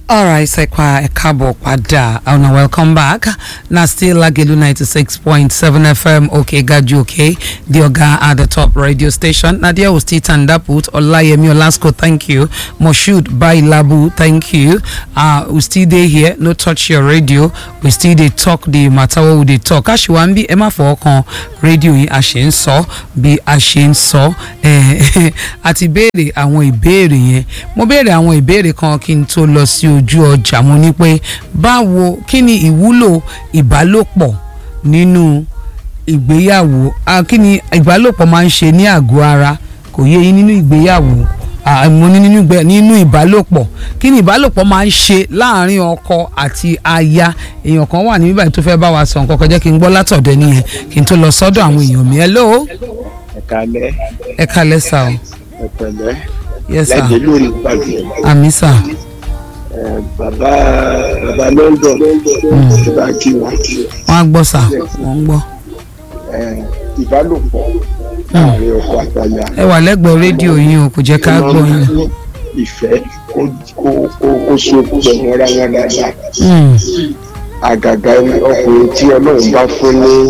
Alright, Sekwa Ekabo Pada. Oh no, welcome back. Now still Lagelu 96.7 FM, okay, Gaju, okay. The Oga at the top radio station. Nadia will still stand up with Olayemi Olasco, thank you. Moshood by Labu, thank you. Uh, we still there here, no touch your radio. We still they talk the matter what we dey talk. Aṣiwambi ẹ má fọwọ́ kan rédíò yìí a ṣe ń sọ bí a ṣe ń sọ. Eh, àti béèrè àwọn ìbéèrè yẹn. Mo béèrè àwọn ìbéèrè kan kí n tó lọ sí ojú ọjà mo ní pé báwo kí ni ìwúlò ìbálòpọ̀ nínú ìgbéyàwó ah, kí ni ìbálòpọ̀ máa ń ṣe ní àgọ́ ara kò yé yín nínú ìgbéyàwó ah, mo ní nínú ìgbé nínú ìbálòpọ̀ kí ni ìbálòpọ̀ máa ń ṣe láàárín ọkọ àti aya èèyàn kan wà níbí báyìí tó fẹ́ bá wa sọ nǹkan kan jẹ́ kí n gbọ́ látọ̀dọ̀ nìyẹn kí n tó lọ sọ́dọ̀ àwọn èèyàn mi hello ẹ kalẹ ẹ kalẹ́ sà o ẹ pẹ̀lẹ́ yes sà láti lórí ìpàdé àmì sà ẹ bàbá bàbá London tó bá kí wọn wọ́n á gbọ́ sà wọ́n ń gbọ́ ẹ ìbálòpọ̀ láàrin ọkọ àtàyà ẹ wà lẹ́gbẹ̀ẹ́ rédíò yín o kò jẹ́ ká gbọ́ yín. ní ìfẹ́ kó kó kó kó so pọ̀ mọ́ra wọn dáadáa Mm. àgàgà ọkùnrin tí Ọlọ́run bá fún ní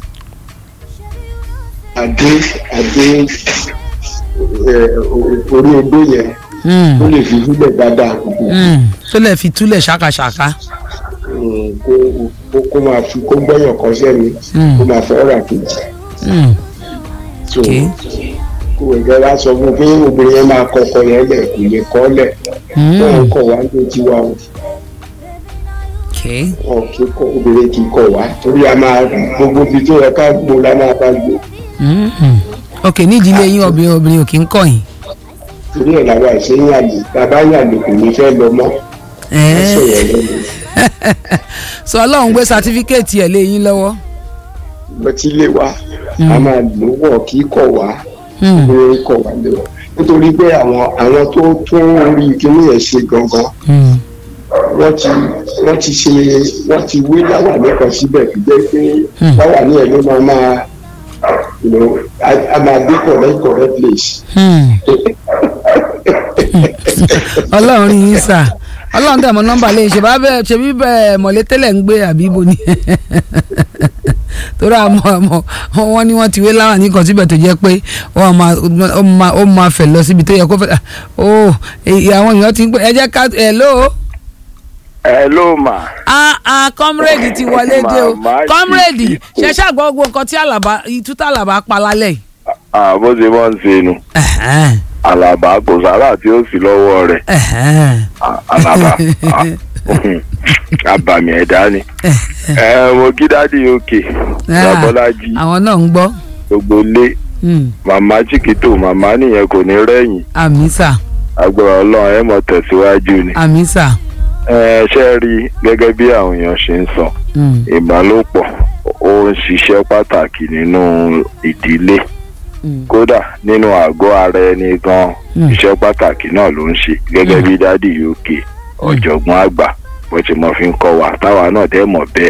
adé adé ẹ, orí odó yẹn Mm. ó lè fi sílẹ̀ dáadáa. Mm. tó lè fi túlẹ̀ ṣàkàṣàkà. kó kó kó máa fi kó gbọ́yàn kan sẹ́ni Mm. kó máa fẹ́ rà kejì Mm. so Okay. kó ẹ̀jẹ̀ wá sọ fún un pé obìnrin yẹn máa kọkọ yẹn lẹ̀ kò lè kọ́ lẹ̀ Mm. wọn kọ̀ wá ní tiwa o Okay. wọn kì í kọ obìnrin kì í kọ̀ wá torí a máa gbogbo ibi tó yẹ ká gbó la máa bá gbó Mm. ok ní ìdílé yín obìnrin obìnrin ò kí ń kọ̀ yín. torí ẹ̀ làwọn àìsè ń yàgò bàbá yàgò kò ní fẹ́ lọ mọ́ Ẹ́ẹ́. sọ̀rọ̀ lẹ́nu sọ ọlọ́run gbé sátífíkẹ́ẹ̀tì ẹ̀ lé yín lọ́wọ́. lọ tí ilé wa a máa lò wọ̀ kì í kọ̀ wá Mm. obìnrin kọ̀ wá lé wa nítorí pé àwọn àwọn tó tún orí kíní yẹn ṣe gangan Mm. wọ́n ti wọ́n ti ṣe wọ́n ti wé láwàní kan síbẹ̀ tó jẹ́ pé Hmm. láwàní ẹ̀ ló máa máa you know, a a máa dé correct correct place. Mm. ọlọ́run rí yín sà ọlọ́run tẹ̀ mọ́ nọ́mbà lẹ́yìn ṣe bá bẹ́ẹ̀ ṣe bí bẹ́ẹ̀ mọ̀lẹ́ tẹ́lẹ̀ ń gbé àbí ibo ni torí àmọ́ àmọ́ wọ́n ní wọ́n ti wé láwọn ní kan síbẹ̀ tó jẹ́ pé wọ́n máa ó máa ó máa fẹ̀ lọ síbi tó yẹ kó fẹ́ ó àwọn èèyàn ti ń pè ẹ jẹ́ ká hello hello ma. ah ah comrade ti wọlé dé o Màmá yìí comrade ti kú. ṣe ṣàgbọ́ gbogbo nǹkan tí àlàbà ìtútà àlàbà pa lálẹ́ yìí. Ah, bó ṣe máa ń ṣe nu Ẹ̀hẹ́n, àlàbà kò sára tí ó sì lọ́wọ́ rẹ̀ ẹ̀hẹ́n, Ah, àlàbà ah, abàmì ẹ̀dá ni. ẹ mo kí dádì òkè Ah, babọ́lájí àwọn náà ń gbọ́ gbogbo lé Mm, màmá chikito màmá nìyẹn kò ní rẹ́yìn àmì sà agbára ọlọ́run ẹ mọ̀ tẹ̀síwájú ni. àmì sà. ẹ ṣe rí i gẹ́gẹ́ bí àwọn èèyàn ṣe ń sọ Mm, ìbálòpọ̀ ó ń ṣiṣẹ́ pàtàkì nínú ìdílé mm, kódà nínú àgọ́ ara ẹni gan Mm. iṣẹ́ pàtàkì náà ló ń ṣe gẹ́gẹ́ bí dádì uk ọ̀jọ̀gbọ́n àgbà bó ti mọ̀ fi ń kọ́ wa táwa náà dẹ́ mọ̀ bẹ́ẹ̀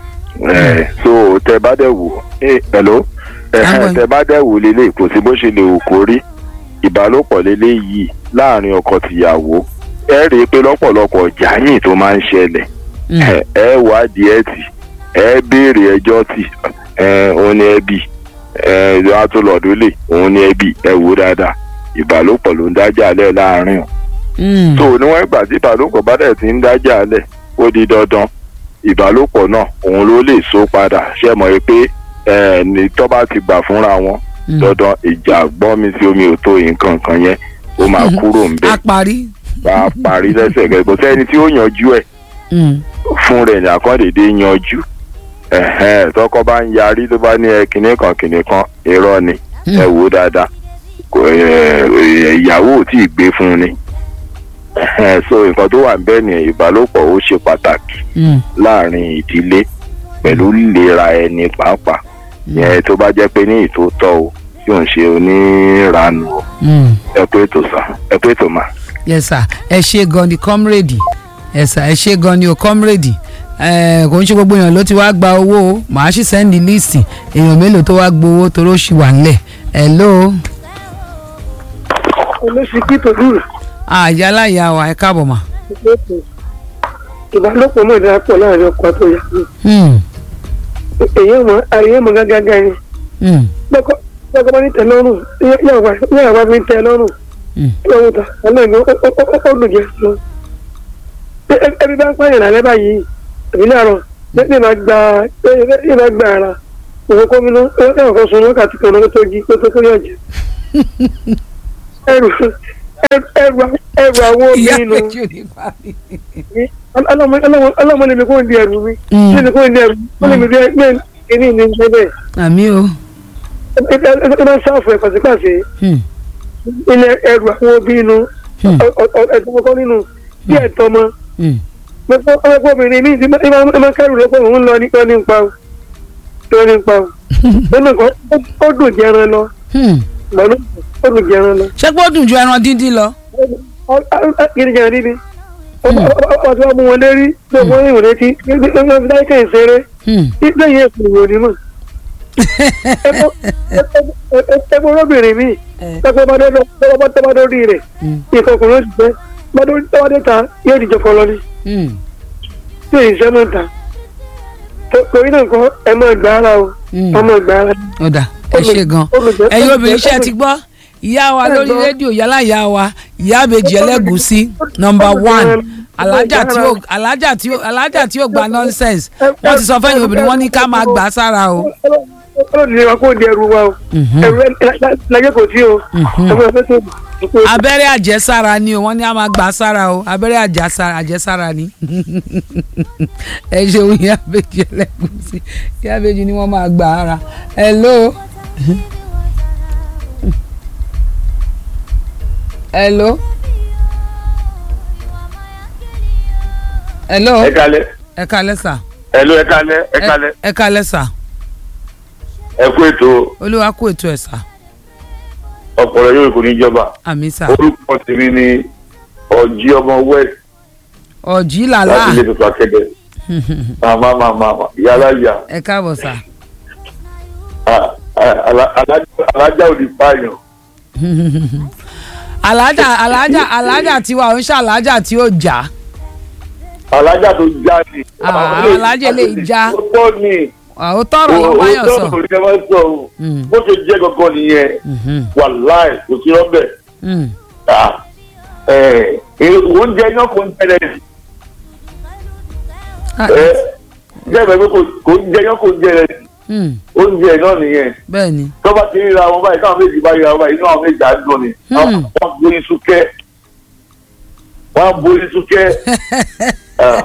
ẹ̀ so tẹ bá dẹ̀ wò ẹ̀ hello ẹ̀hẹ́n, Àwọn- tẹ bá dẹ̀ wò lélẹ̀ kò sí bó ṣe lè wò kó rí ìbálòpọ̀ lélẹ̀ yìí láàrin ọkọ tìyàwó ẹ rí i pé lọ́pọ̀lọpọ̀ jàyìn tó máa ń ṣẹlẹ̀ mm, ẹ ẹ wádìí ẹ tì ẹ béèrè ẹjọ́ tì ẹ òun ni ẹbí ẹ atúlọ̀dún lè òun ni ẹbí ẹ wò dáadáa ìbálòpọ̀ ló ń dájà lẹ̀ láàrin o mm, tó níwọ̀n ìgbà tí ìbálòpọ̀ bá dẹ̀ ti ń dájà lẹ̀ ó di dandan ìbálòpọ̀ náà òun ló lè so padà ṣe mọ̀ ẹ́ pé ẹ ní tọ́ bá ti gbà fúnra wọn mm. dandan ìjà gbọ́n mi sí omi ò tó nǹkan kan yẹn ó máa kúrò ń a bẹ̀ parí. bá a parí lẹ́sẹ̀kẹ́ kò sẹ́ni tí ó yanjú ẹ̀ Mm, fún rẹ̀ ní àkọ́dédé yanjú ẹ̀hẹ́n tọkọ bá ń yarí tó bá ní ẹ kinní kan kinní kan irọ́ ni Mm. ẹ wò ó dáadáa kò ẹ, ẹ, ìyàwó ò tí ì gbé fún un ni ẹ̀hẹ́n so nǹkan tó wà níbẹ̀ ni ìbálòpọ̀ ó ṣe pàtàkì mm, láàrin ìdílé pẹ̀lú ìlera ẹni pàápàá yẹn tó bá jẹ́ pé ní ìtótọ́ o tí ò ń ṣe oníranù o mm. ẹ pé ètò sà ẹ pé ètò mà. yes sir ẹ ṣe gan ni comrade yes sir ẹ ṣe gan ni o comrade ẹ kò ń ṣe gbogbo èèyàn ló ti wá gba owó o màá sì sẹ́ndì líìsì èèyàn mélòó tó wá gbowó torí ó ṣì wà ńlẹ̀ hello olóṣìkí tó dùn àyà láyà wa ẹ káàbọ̀ mà lẹ́tọ̀ ìbálòpọ̀ mọ̀ dáa pọ̀ láàrin ọkọ àti ìyàwó Hmm. èyí ọmọ ayé mọ gágágá ni Hmm. lọ́kọ́ lọ́kọ́ bá ní tẹ lọ́rùn yóò wá fi tẹ lọ́rùn Hmm. lọ́wọ́ ta ọlọ́ọ̀ni ó dùn jẹ́ lọ. ẹbí bá ń pààyàn lálẹ́ báyìí èmi láàárọ̀ lẹ́yìn máa gba lẹ́yìn máa gba ara òun kó mi ná ẹ̀rọ kan sun wákàtí kan lọ́wọ́ tó jí pé tó tó yọ̀ jẹ́. ẹrù ẹrù ẹrù àwọn ìyá obìnrin nù méjì ò ní pa mí. ọlọ́mọ lè mi kó di ẹrù mi Mm. lè mi kó di ẹrù mi ó lè mi bí ẹgbẹ́ kìíní ní ṣe bẹ́ẹ̀ àmì o. ẹ ẹ bá ń sáfù ẹ̀ pàṣípàṣẹ Hmm. ilé ẹrù àwọn obì inú Hmm. ẹ̀tọ́ kọ́kọ́ nínú bí ẹ̀tọ́ mọ́ Hmm. ọ̀pọ̀ obìnrin mi ti máa kẹ́rù lọ́pọ̀ òun lọ nípa nípa o lọ nípa o lọ́nà kan ó dùn jẹran lọ Hmm. lọ́nà ó dùn jẹran lọ ṣé pé ó dùn ju ẹran díndín lọ. kiri jẹran dídí ọtí wọn mú wọn lérí lọ́pọ̀ ìwọ̀n létí lọ́pọ̀ fi dáìkà ìṣeré Hmm. lẹ́yìn ẹ̀sùn ìwò onímọ̀ ẹgbẹ́ olóbìnrin mi lọ́pọ̀ bá dọ́dọ́ bá dọ́rí rẹ̀ Hmm. ìfọkùnrin ó ti fẹ́ bá dọ́dọ́ ta yóò dìjọ kọ lọ ní Hmm. tí èyí sẹ́ máa ń ta torí náà kọ́ ẹ máa gbà ara o Hmm. ọmọ gbà ara ó dà ẹ ṣe gan olùjẹ́- ẹ̀yin obìnrin olùjẹ́- iṣẹ́ ti gbọ́ ìyá wa lórí Ẹ̀gbọ́n. rédíò yálà ìyá wa ìyá àbèjì ẹlẹ́gùsí nọmba one alájà tí ó alájà tí ó alájà tí ó gba nonsense wọ́n ti sọ fẹ́yìn obìnrin wọ́n ní ká máa gbà á sára o. ọlọ́run ní wa kó di ẹrù wa o Mhm. ẹrù láyé kò sí o Mhm. ẹrù ẹgbẹ́ tó kù. abẹ́rẹ́ àjẹsára ni o wọ́n ní a máa gbà á sára o abẹ́rẹ́ àjẹsára àjẹsára ni ẹ ṣeun ìyá àbèjì ẹlẹ́gùsí ìyá àbèjì ni wọ́n máa gbà á ra hello. hello. hello ẹ kalẹ ẹ kalẹ sà ẹ ló ẹ kalẹ ẹ kalẹ ẹ kalẹ sà ẹ kú ètò olúwa kú ètò ẹ sà ọpọlọ yóò kò ní jọba àmì sà orúkọ tèmi ni ọjí ọmọ west ọ̀jì láti làlá ilé tuntun akẹdẹ màmá màmá yàrá yà ẹ káàbọ̀ sà alájà ò ní pààyàn alájà alájà alájà tiwa ò ń ṣe alájà tí ó jà alájà tó já ni. Ah, alájà lè já. ó tọ́ ni ó tọrọ lọ báyọ̀ sọ. ó tọ́ ni ẹ máa sọ o Mm. bó ṣe jẹ́ gangan nìyẹn Mhm. wàláì kò sí rọ́bẹ̀ Mm. oúnjẹ náà kò ń tẹ̀lé Ah, jẹ́ ìgbà pé kò ń jẹ náà kò ń jẹ rẹ̀ mm. oúnjẹ náà nìyẹn bẹ́ẹ̀ ni tó bá ti ríra wọn báyìí káwọn méjì bá ríra wọn báyìí inú àwọn méjì á dùn ni Hmm. wọ́n borí súnkẹ́ wọ́n borí súnkẹ́ Ah.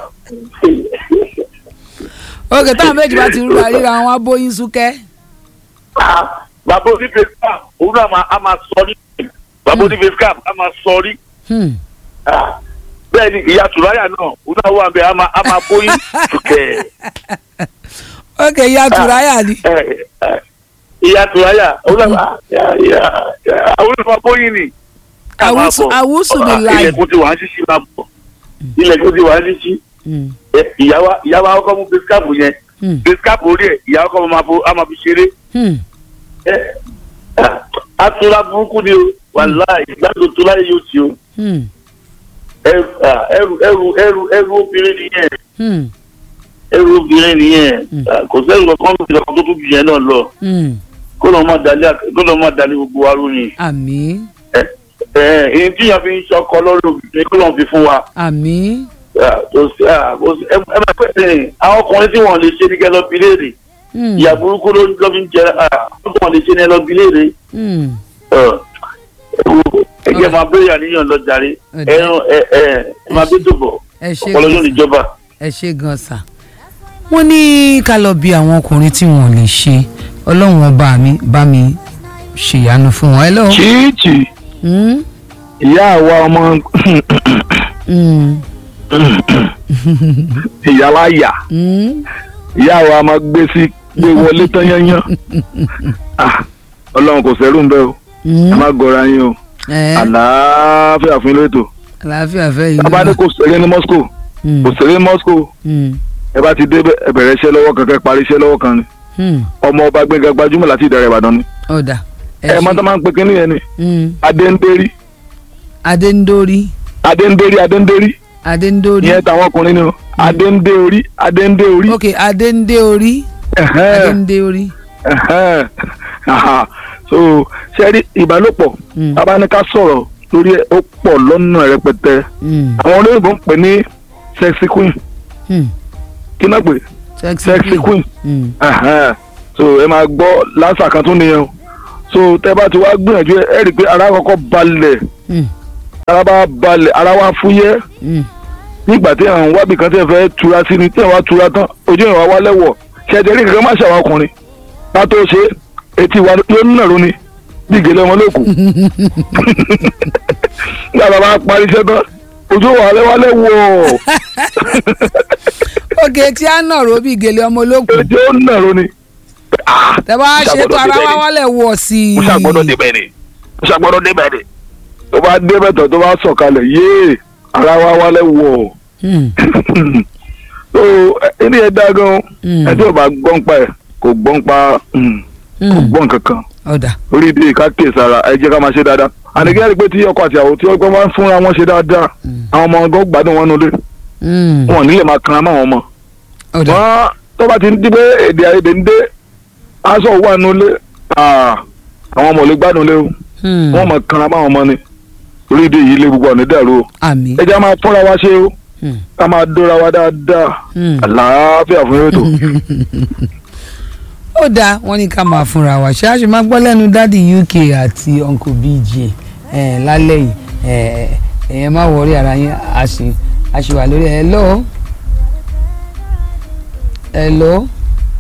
òkè táwọn méjì bá ti rúra ríra wọn á bóyin súnkẹ́. Ah, bàbá onífẹ́ scam òun náà máa- á máa sọ ní bàbá onífẹ́ scam á máa sọ rí Hmm. Ah, bẹ́ẹ̀ ni ìyá tùráyà náà òun náà wà bẹ́ẹ̀ á máa á máa bóyí súnkẹ́ òkè ìyá tùráyà ni. Eh, eh, ìyá tùráyà òun náà máa- ìyá- ìyá- ìyá- àwọn náà máa bóyí ni. Ká máa Àwùsù- bọ̀. àwùsù mi Ah, láì. ilẹ̀kùn ti wà á ṣíṣí máa bọ̀ ilẹ̀kùn ti wà á ṣíṣí Hmm. Eh, ìyàwó ìyàwó akọ́kọ́ mú bisikaapu yẹn Hmm. bisikaapu orí ẹ̀ ìyàwó akọ́kọ́ máa fo á máa fi ṣeré Hmm. Eh, ah, atura burúkú ni o wàláì ìgbàdo tó láyé yóò ti o Hmm. ẹrù ah, ẹrù ẹrù ẹrù ẹrù obìnrin nìyẹn Hmm. ẹrù obìnrin nìyẹn Hmm. Ah, kò sẹ́yìn kankan ló ti lọ́kàn tó tún jù yẹn náà lọ Hmm. kó lọ́ọ́ má dalẹ̀ kó lọ́ọ́ má dalẹ̀ gbogbo wa lónìí àmì ẹ ẹ èyí tí yàn fi ń ṣọkọ lọ́rùn obìnrin kó lọ́ọ́ fi fún wa àmì Ah, kò sí ah, kò sí ẹ ẹ máa pẹ́ ẹ àwọn ọkùnrin tí wọ́n lè ṣe ní kẹ́ lọ́ọ́ bi léèrè Hmm. ìyá burúkú ló ló fi ń jẹ ọdún lè ṣe ní ẹlọbí léèrè Hmm. ẹgbẹ́ máa bẹ̀rẹ̀ àníyàn lọ jàre Ọ̀dà. ẹran ẹ ẹ ẹ máa bí dùbọ̀ ẹ ṣe ọpọlọ yóò gan níjọba. ẹ ṣe gan sà. wọ́n ní ká lọ bí àwọn ọkùnrin tí wọ́n lè ṣe ọlọ́run ọba mi bá mi ṣèyanu fún wọn. hello. chichi Hmm. ìyá àwa ọmọ Hmm. ìyáláyà Hmm. ìyá àwa máa gbé sí gbé wọlé tán yányán Ah, ọlọ́run kò sẹ́rù ń bẹ́ o ẹ Hmm. má gọra yín o ẹ àlàáfíà fún ilé ètò àlàáfíà fẹ́ yìí. bàbá ní kò sẹ́rẹ́ ní moscow Hmm. kò sẹ́rẹ́ ní moscow Hmm. ẹ bá ti dé bẹ̀- ẹ bẹ̀rẹ̀ iṣẹ́ lọ́wọ́ kankan parí iṣẹ́ lọ́wọ́ kan ni Hmm. ọmọ ọba gbẹ̀ngàn gbajúmọ̀ láti ìdàrẹ̀ ìbàdàn ni ọ̀dà ẹ mọ́tọ́ máa ń pe kínní yẹn ni Hmm. adéńdérí adéńdórí adéńdérí adéńdérí adéńdórí ìyẹn táwọn ọkùnrin ni o adéǹdé orí adéǹdé orí. ok adéǹdé orí Ẹ̀hẹ́n. adéǹdé orí. Ẹ̀hẹ́n. Aha. so ṣe rí ìbálòpọ̀ Mm. tábà ní ká sọ̀rọ̀ lórí ẹ̀ ó pọ̀ lọ́nà rẹpẹtẹ Mm. àwọn olóyìnbó ń pè ní sexy queen Mm. kí náà pè sexy queen Mm. Ẹ̀hẹ́n. so ẹ máa gbọ́ lásà kan tún nìyẹn o so tẹ bá ti wá gbìyànjú ẹ ẹ rí i pé ara kọ́kọ́ balẹ̀ Mm. ara bá balẹ̀ ara wá fúyẹ́ Mm. nígbà tí àwọn wábì kan tẹ̀ fẹ́ tura sí ni tí àwọn wá tura tán ojú ìwà wálẹ̀ wọ̀ ṣẹ̀jẹ̀ rí kankan má ṣàwọn ọkùnrin ká tó ṣe é, etí wa yóò ń nàró ni bí ìgèlè ọmọ lókù nígbà tá a bá parí iṣẹ́ tán ojú ìwà wálẹ̀ wálẹ̀ wọ̀ ok tí a nà ró bí gèlè ọmọ olókùn ojú ó ń nàró ni. Ah, tẹ bá mo ṣe tó ara ṣàgbọ́dọ̀ wá débẹ̀ ni. wálẹ̀ wọ̀ sí i. mo ṣàgbọ́dọ̀ débẹ̀ ni mo ṣàgbọ́dọ̀ débẹ̀ ni tó bá débẹ̀ tán tó bá sọ̀kalẹ̀ yéé ara wa wálẹ̀ wọ̀ Mm. so ẹni ẹ dá gan Mm. ẹ tí ò bá gbọ́n pa ẹ̀ kò gbọ́n pa mm, kò Mm. gbọ́n kankan ọ̀dà orí ibi ìka kéèsì ara ẹ jẹ́ ká máa ṣe dáadáa àníkẹ́ rí pé tí ọkọ àti ìyàwó tí wọ́n máa ń fúnra wọn ṣe dáadáa àwọn ọmọ ọgọ́ gbádùn wọn nulẹ̀ Mm. wọn ò ní lè máa kanra mọ́ àwọn ọmọ ọ̀dà wọn tó bá ti ń di pé èdè àìyedè ń dé aṣọ wà nulẹ̀ ah, àwọn ọmọ ò lè gbádùn lé o Mm. wọn máa kanra mọ́ àwọn ọmọ ni orí ìdí yìí lé gbogbo ọ̀nà dàrú o àmì. ẹ jẹ́ máa fúnra wa ṣe o Mm. ká máa dóra wa dáadáa Mm. àlàáfíà fún yóò tó. ó dáa wọ́n ní ká máa fúnra wa ṣáàṣì máa gbọ́ lẹ́nu dádì uk àti uncle bj eh, lálẹ́ yìí eh, ẹ̀yẹ má wọrí ara yín a sì a sì wà lórí ẹ̀ hello hello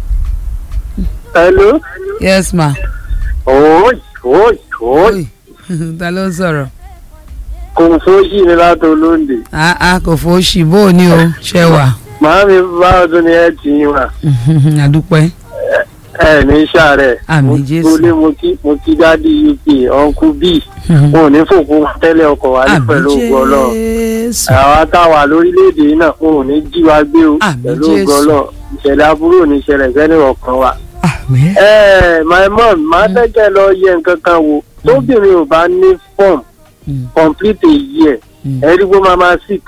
hello. yes ma oy oy oy ta ló ń sọ̀rọ̀ kò fóṣì ní láti olóńdè ah ah kò fò ṣì bó o ní o ṣe wà màámi báwo tún ni ẹ ti ń wà àdúpẹ́ ẹ ní sàárẹ̀ Àmín mo Jésù. mo lé mo kí mo kí dádì uk uncle b wọn ò ní fòkun tẹ́lẹ̀ ọkọ̀ wa ní àmì pẹ̀lú ògo ọlọ́run jésù àwa táwa lórílẹ̀‐èdè yìí náà wọn ò ní jí wa gbé o Àmín pẹ̀lú Jésù. ògo ọlọ́run ìṣẹ̀lẹ̀ aburú ò ní ṣẹlẹ̀ sẹ́ni ọ̀kan wa. àmì ẹ my mom máa fẹ́kẹ́ lọ yẹ nǹkan kan wò tóbìnrin ò bá ní form Mm. complete a year Mm. ẹ̀rí gbó máa máa sick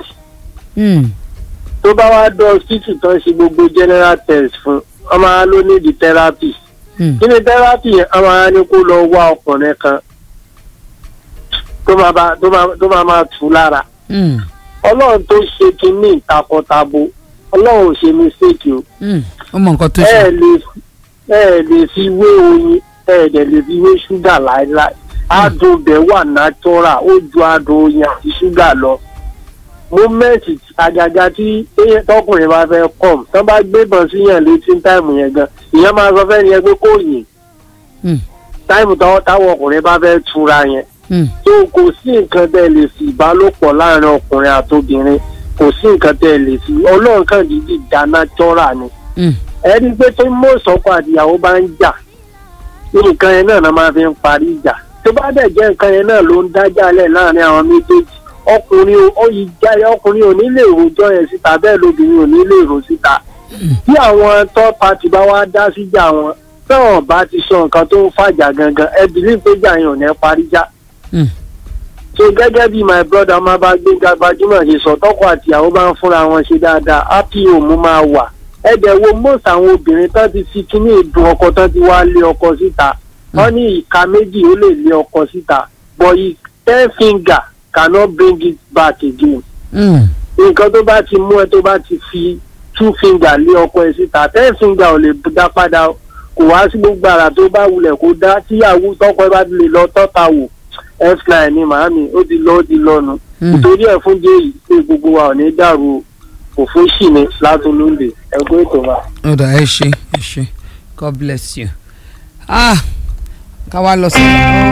tó bá wá dọ́ hospital tán ṣe gbogbo general test fún ọmọ á ló ní di therapy kí ni therapy yẹn ọmọ á ní kó lọ wá ọkùnrin kan tó máa bá- tó máa- tó máa máa tù ú lára ọlọ́run tó ṣe kínní ìtakọ̀tabo ọlọ́run ò ṣe mistake o ó mọ nǹkan tó ẹ ṣe lè ẹ lè fi wé oyin ẹ dẹ̀ lè fi wé ṣúgà láéláé adùn bẹ̀ wà natural ó ju adùn oyin àti ṣúgà lọ mọ́mẹ́ǹtì àgàgà tí téèyàn- tọkùnrin bá fẹ́ kọ̀m tán bá gbébọn síyàn létí táìmù yẹn gan ìyẹn máa sọ fẹ́ni yẹn pé kò yìn Mm. táìmù táwọn táwọn ọkùnrin bá fẹ́ tura yẹn Mm. tó kò sí nǹkan tẹ́ lè fi ìbálòpọ̀ láàrin ọkùnrin àtobìnrin kò sí nǹkan tẹ́ lè fi ọlọ́run kan dídì dá natural ni Mm. ẹni pé tó mọ̀ sọ́kọ àtìyàwó bá ń jà nǹkan yẹn náà náà máa fi ń parí ìjà tó bá dẹ̀ jẹ́ nǹkan yẹn náà ló ń dájà lẹ̀ láàrin àwọn méjèèjì ọkùnrin ò- ó yí jáde ọkùnrin ò ní lè rojọ́ yẹn síta bẹ́ẹ̀ lóbìnrin ò ní lè rò síta bí àwọn third party bá wá dá síjà wọn táwọn bá ti sọ nǹkan tó ń fàjà gangan ẹ bìlí pé jà yẹn ò ní parí já Mm. so gẹ́gẹ́ bí my brother ọmọ bá gbéga gbajúmọ̀ ṣe sọ tọkọ àtìyàwó bá ń fúnra wọn ṣe dáadáa happy home máa wà ẹ̀dẹ̀ wo most àwọn obìnrin tán ti fi kíní ìdùn ọkọ tán ti wá lé ọkọ síta wọ́n ní ìka méjì ó lè lé ọkọ síta but i- ten finger cannot bring it back again Mm. nǹkan tó bá ti mú ẹ tó bá ti fi two finger lé ọkọ ẹ síta ten finger ò lè dá padà o. kò wá sí gbogbo àrà tó bá wulẹ̀ kó dá tíyàwó tọkọ ẹ bá ti lè lọ tọ́ta wò f9 ni màámi ó ti lọ ó ti lọ́nu Mm. nítorí ẹ̀ fún jẹ́ yìí pé gbogbo wa ò ní dàrú o òfó sì ni látolóńdè ẹgbẹ́ ètò wa. ó dà ẹ ṣe ẹ ṣe god bless you ah ká wá lọ sí.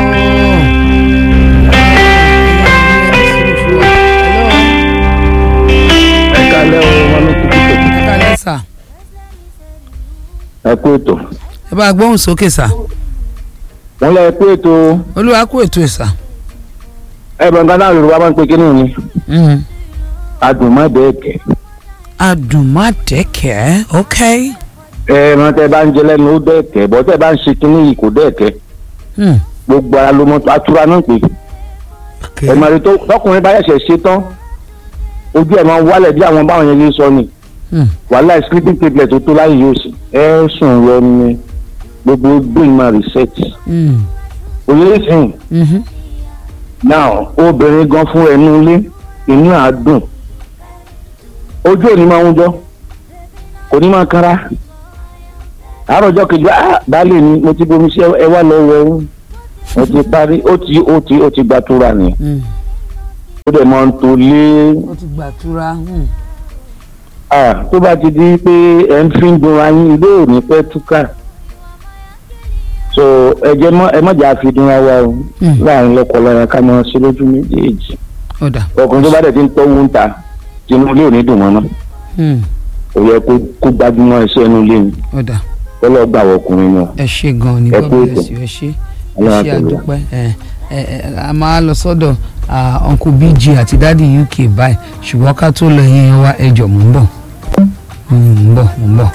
ẹ kálẹ́ o wọn ló kúkú tó. ẹ kálẹ́ sà ẹ kú ètò. ẹ bá gbóhùn sókè sà wọ́n lọ ẹ kú ètò olúwa kú ètò ẹ̀ sà. ẹ bọ̀ nǹkan náà yorùbá máa ń pe kínní ni Mm. adùn má bẹ́ẹ̀ kẹ́. adùnmádẹ́kẹ́ ok. ẹ mọ tẹ bá ń jẹ lẹ́nu ó dẹ́ẹ̀kẹ́ bọ́ tẹ bá ń ṣe kínní yìí kò dẹ́ẹ̀kẹ́ Mm. gbogbo ara ló mọ atura náà pé ok ẹ máa rí tó tọkùnrin bá ṣẹ̀ṣẹ̀ ṣe tán ojú ẹ̀ máa ń wálẹ̀ bí àwọn báwọn yẹn ṣe sọ ni Hmm. wàhálà sleeping tablet tó tó láyé yóò sì ẹ sùn lọ ní gbogbo brain máa reset Hmm. òye sìn Mhm. now obìnrin gan fún ẹnu ilé inú àádùn ojú òní máa ń jọ kò ní máa kára àárọ̀jọ́ kejì ah baálé mi mo ti bomi sí ẹ wá lọ wẹ̀ ẹ́ mo ti parí ó ti ó ti ó ti gbàtúrà ni Hmm. ó dẹ̀ máa ń tó lé ó ti gbàtúrà. Hmm. ah tó bá ti di pé ẹ ń fi ń dun ayín ilé òní pẹ́ túkà so ẹ jẹ́ mọ́ ẹ mọ̀jà fi dun ara wa o Hmm. láàrin lọ́kọ̀ọ́lọ́yà ká máa ṣe lójú méjèèjì ó dà. ọkùnrin tó bá dẹ̀ ti ń tọ́wọ́ ń ta tinú ilé òní dùn mọ́ náà Hmm. kò yẹ kó kó gbajúmọ̀ iṣẹ́ inú ilé ni ó dà. kọ́lọ́ gbà wọ ọkùnrin náà ẹ ṣe gan ni Ẹ god kú bless ètò. you ẹ ṣe ẹ Ọlọ́run ṣe àtẹ̀lé wa. àdúpẹ́ ẹ ẹ ẹ a máa lọ sọ́dọ̀ ah, uncle bg àti dadi uk báyìí ṣùgbọ́n ká tó lọ yẹn wá ẹjọ́ mò ń bọ̀ Mm, mò ń bọ̀ mò ń bọ̀.